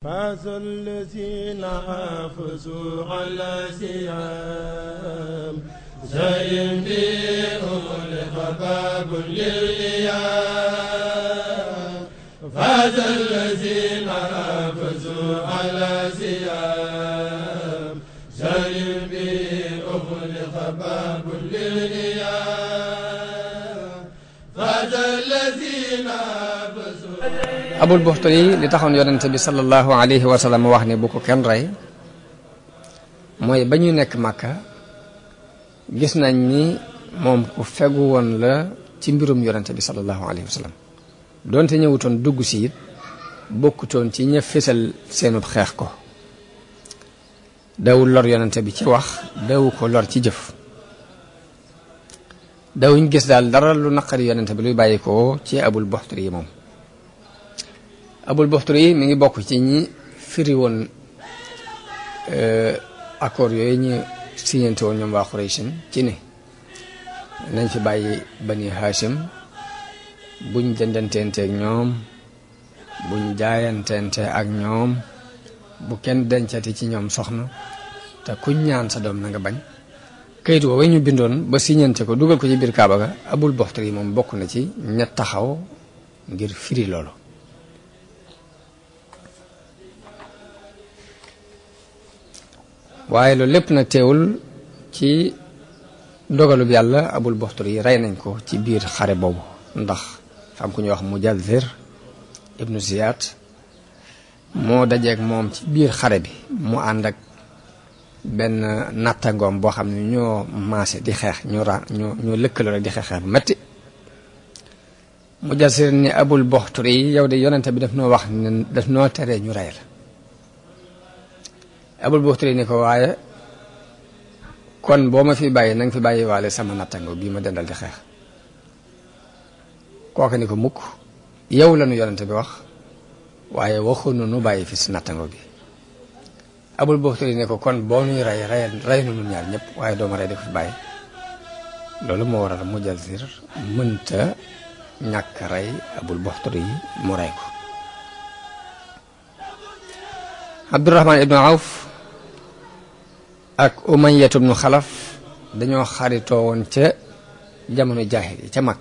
فاز الذين حافظوا على سيام زين بهم لخباب للإيام فاز الذين حافظوا على سيام زين بهم لخباب للإيام فاز الذين حافظوا abul buxtari li taxoon yonente bi sallallahu alayhi wa sallam wax ne bu ko kenn rey mooy ba ñuy nekk màkka gis nañ ni moom ku fegu woon la ci mbirum yonente bi sallallahu alayhi wa sallam doonte ñëwutoon dugg si it bokkutoon ci ña fésal seenub xeex ko dawul lor yonente bi ci wax dawu ko lor ci jëf dawuñ gis daal dara lu naqari yonente bi luy bàyyi ko ci abul buxtari yi moom abul buxtari yi mi ngi bokk ci ñi firi woon accord yooyu ñu signante woon ñoom waa Quraysin ci ne nañ fi bàyyi bani Hashim buñ jëndanteente ak ñoom buñ jaayanteente ak ñoom bu kenn dencati ci ñoom soxna te kuñ ñaan sa doom na nga bañ kayit woowu ñu bindoon ba signante ko dugal ko ci biir Kaaba ga abul buxtari yi moom bokk na ci ña taxaw ngir firi loolu waaye loolu lépp nag teewul ci dogalub yàlla abul buxtari yi rey nañ ko ci biir xare boobu ndax xam ku ñuy wax mujazir ibnu ziyad moo dajeeg moom ci biir xare bi mu ànd ak benn nattangoom boo xam ne ñoo maase di xeex ñoo ra ñoo ñoo lëkkaloo rek di xeex xeex bu metti mujazir ni abul buxtari yi yow de yonente bi daf noo wax ne daf noo teree ñu rey la abul buxtari ni ko waaye kon boo ma fi bàyyi na nga fi bàyyi waale sama nattango bii ma dendal di xeex kooka ni ko mukk yow la nu yonente bi wax waaye waxunu nu bàyyi fi si nattango bi abul buxtari ni ko kon boo nuy rey rey rey nu nun ñaar ñëpp waaye dooma rey di ko fi bàyyi loolu moo waral mujazir mënta ñàkk rey abul buxtari yi mu rey ko abdurahman ibnu awf ak umayyatu ibnu xalaf dañoo xaritoo woon ca jamono jaahil yi ca mag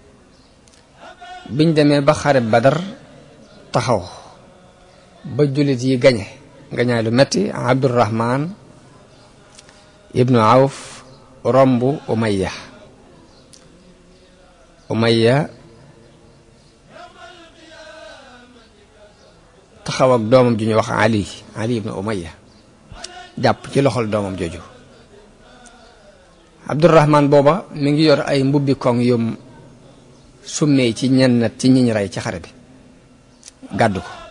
biñ demee ba xare badar taxaw ba jullit yi gañe gañaay lu metti abdurahman ibnu awf romb umayya umayya taxaw ak doomam ju ñuy wax ali ali ibnu umayya jàpp ci loxol doomam jooju abdurahman booba mi ngi yor ay mbubbi koŋ yum summee ci ñenn ci ñiñ rey ci xare bi gàddu ko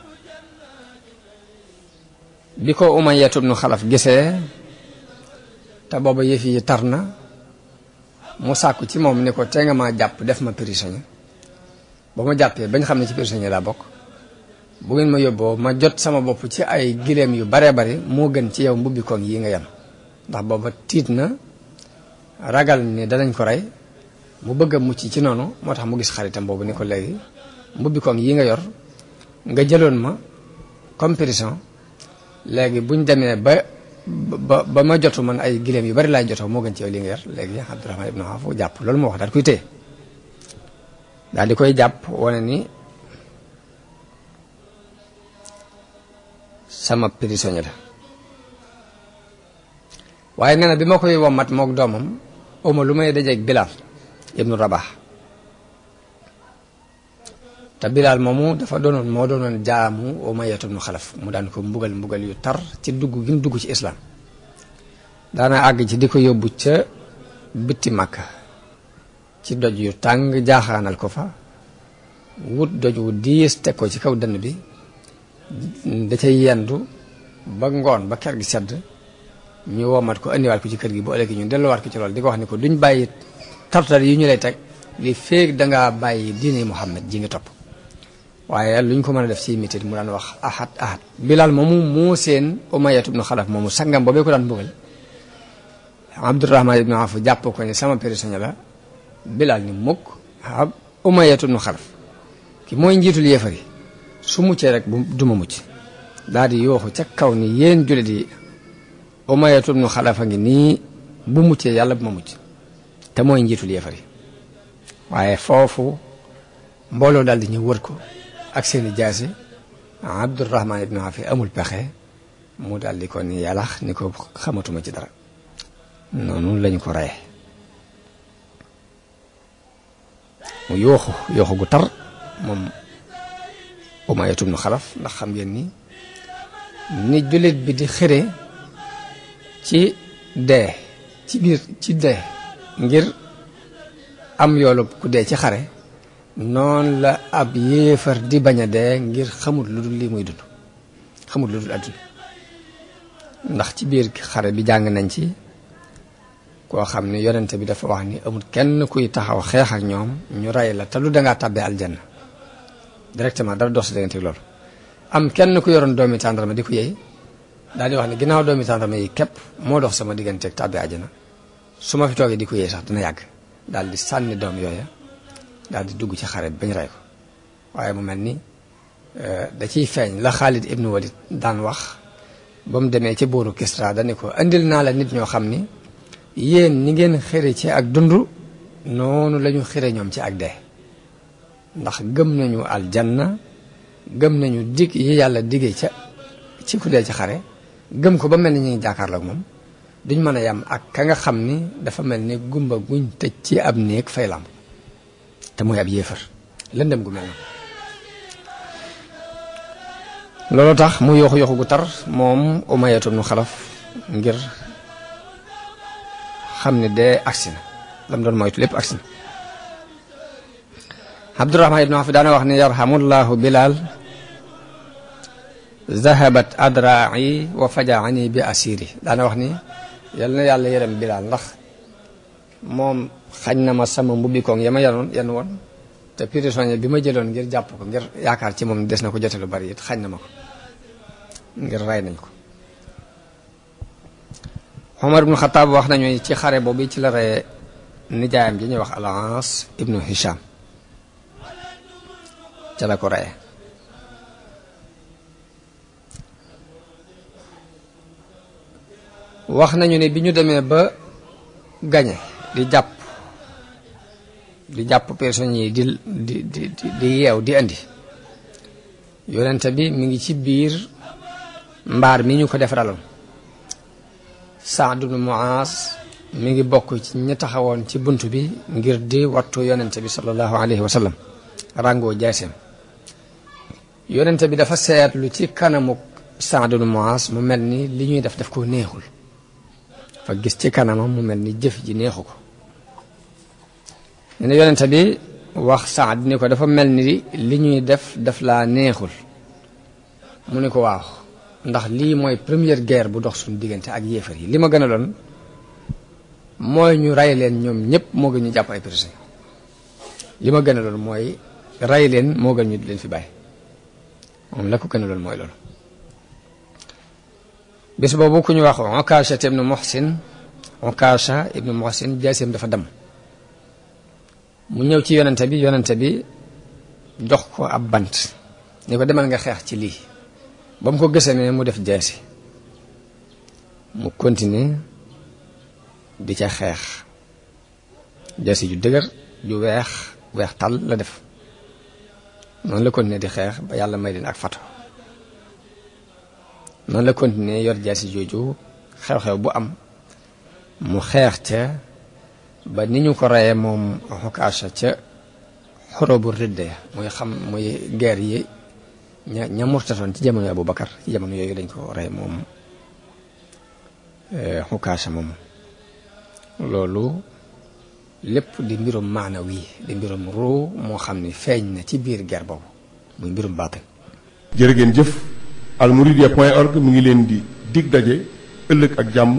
bi ko umayyatu ibnu xalaf gisee te booba yëf yi tar na mu sàkku ci moom ni ko te nga ma jàpp def ma prisonnier ba ma jàppee bañ xam ne ci prisonnier laa bokk bu ngeen ma yóbboo ma jot sama bopp ci ay gileem yu baree bari moo gën ci yow mbubbi koŋ yi nga yem ndax booba tiit na ragal ni danañ ko rey mu bëgg a mucc ci noonu moo tax mu gis xaritam boobu ni ko léegi mbubbi koŋ yi nga yor nga jëloon ma comme prison léegi buñ demee ba ba ba ma jotu man ay gileem yu bari laay jotoo moo gën ci yow li nga yor léegi Abdurahman ibnu Awf jàpp loolu moo wax daal kuy téye daal di koy jàpp wane ni sama prisonnier la waaye nee na bi ma koy wommat mook doomam uma lu may dajeeg Bilal ibnu Rabah te Bilal moomu dafa doonoon moo doonoon jaamu Umayyatu ibnu Xalaf mu daan ko mbugal mbugal yu tar ci dugg gi mu dugg ci islam daana àgg ci di ko yóbbu ca bitti Makka ci doj yu tàng jaaxaanal ko fa wut doj wu diis teg ko ci kaw dënn bi da cay yendu ba ngoon ba kër gi sedd ñu womat ko indiwaat ko ci kër gi bu ëllëgee ñu delluwaat ko ci loolu di ko wax ni ko duñ bàyyi tartar yi ñu lay teg li feeg dangaa bàyyi diine Muhammad ji nga topp waaye luñ ko mën a def ci mitit mu daan wax ahad ahad Bilal moomu moo seen Umayyatu ibnu Xalaf moomu sangam boobee ko daan mbugal Abdurahman ibnu Awf jàpp ko ni sama prisonnier la Bilal ni mukk ab Umayyatu ibnu Xalaf ki mooy njiitul yéefar yi su muccee rek bu duma mucc daal di yooxu ca kaw ni yéen jullit yi umayatu ibnu xalafa ngi nii bu muccee yàlla bu ma mucc te mooy njiitul yéefar yi waaye foofu mbooloo daal di ñëw wër ko ak seeni jaasi abdurahman ibnu afi amul pexe mu daal di ko ni yàllax ni ko xamatuma ci dara noonu lañu ko reye mu yooxu yooxu gu tar moom umayatu ibnu xalaf ndax xam ngeen ni ni jullit bi di xëre ci dee ci biir ci dee ngir am yoolu ku dee ci xare noonu la ab yéefar di bañ a dee ngir xamul lu dul lii muy dund xamul lu dul àdduna ndax ci biir xare bi jàng nañ ci koo xam ne yonente bi dafa wax ni amul kenn kuy taxaw xeex ak ñoom ñu rey la te lu dangaa tàbbee aljanna directement dara dox si diggante loolu am kenn ku yoroon doomi tàndarma di ko yey daal di wax ne ginnaaw doomi tàndarma yi képp moo dox sama digganteeg tàbbee àjjana su ma fi toogee di ko yey sax dina yàgg daal di sànni doom yooya daal di dugg ci xare bi bañ rey ko waaye mu mel ni da ciy feeñ la Xaalid ibnu Walid daan wax ba mu demee ci booru Kisra dani ko indil naa la nit ñoo xam ni yéen ni ngeen xëre ci ak dund noonu la ñu xëre ñoom ci ak dee ndax gëm nañu aljanna gëm nañu dig yi yàlla diggee ca ci ku dee ci xare gëm ko ba mel ni ñu ngi jàkkaarloo ak moom duñ mën a yam ak ka nga xam ni dafa mel ni gumba guñ tëj ci ab néeg fay lamp te mooy ab yéefar lëndëm gu mel na loolu tax mu yooxu yooxu gu tar moom umayatu nu xalaf ngir xam ne dee agsi na lam doon moytu lépp agsi na abdurahman ibnu afi daana wax ne yarhamullahu bilal zahabat adraai wa fajaani bi asiri daana wax ni yal na yàlla yërëm bilal ndax moom xañ na ma sama mbubbi koŋ ya ma yanoon yan woon te prisonnier bi ma jëloon ngir jàpp ko ngir yaakaar ci moom des na ko jote lu bari it xañ na ma ko ngir rey nañ ko Omar ibnu Xataab wax nañu ci xare boobu ci la reye nijaayam ji ñuy wax Al-Aas ibnu Hisham ca la ko reye wax nañu ne bi ñu demee ba gañe di jàpp di jàpp prisonniers yi di di di di yeew di andi yonente bi mi ngi ci biir mbaar mi ñu ko defaraloon Saad ibnu Muaas mi ngi bokk ci ñi taxawoon ci bunt bi ngir di wattu yonente bi sallallahu alayhi wa sallam ràngoo jaaseem yonente bi dafa seetlu ci kanamu Saad ibnu Muaas mu mel ni li ñuy def daf ko neexul fa gis ci kanamam mu mel ni jëf ji neexu ko ne yonente bi wax Saad ni ko dafa mel ni li ñuy def daf laa neexul mu ni ko waaw ndax lii mooy première guerre bu dox suñu diggante ak yéefar yi li ma gën a doon mooy ñu rey leen ñoom ñëpp moo gën ñu jàpp ay prisonniers li ma gën a doon mooy rey leen moo gën ñu di leen fi bàyyi moom la ko gën a doon mooy loolu bis boobu ku ñu wax Okasha ibnu Muhsin Okasha ibnu Muhsin jaaseem dafa dem mu ñëw ci yonente bi yonente bi jox ko ab bant ni ko demal nga xeex ci lii ba mu ko gësee ne mu def jaasi mu continuer di ca xeex jaasi ju dëgër ju weex weex tal la def noonu la continuer di xeex ba yàlla may leen ak fato noonu la continuer yor jaasi jooju xew-xew bu am mu xeex ca ba ni ñu ko reyee moom Okasha ca xorobu ridda ya muy xam muy guerre yi ña ña murtatoon ci jamono Abu Bakar ci jamono yooyu lañ ko rey moom Okasha moom loolu lépp di mbirum maanawi di mbirum ruu moo xam ni feeñ na ci biir guerre boobu muy mbirum baatin jërë ngeen jëf almouridiyyah point org mu ngi leen di dig daje ëllëg ak jàmm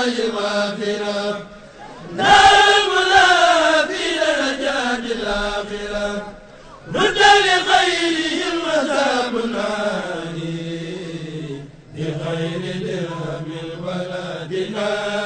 غافرة نار الملا في درجات الآخرة رد لخيرهم عذاب النار بخير درهم ولا دينار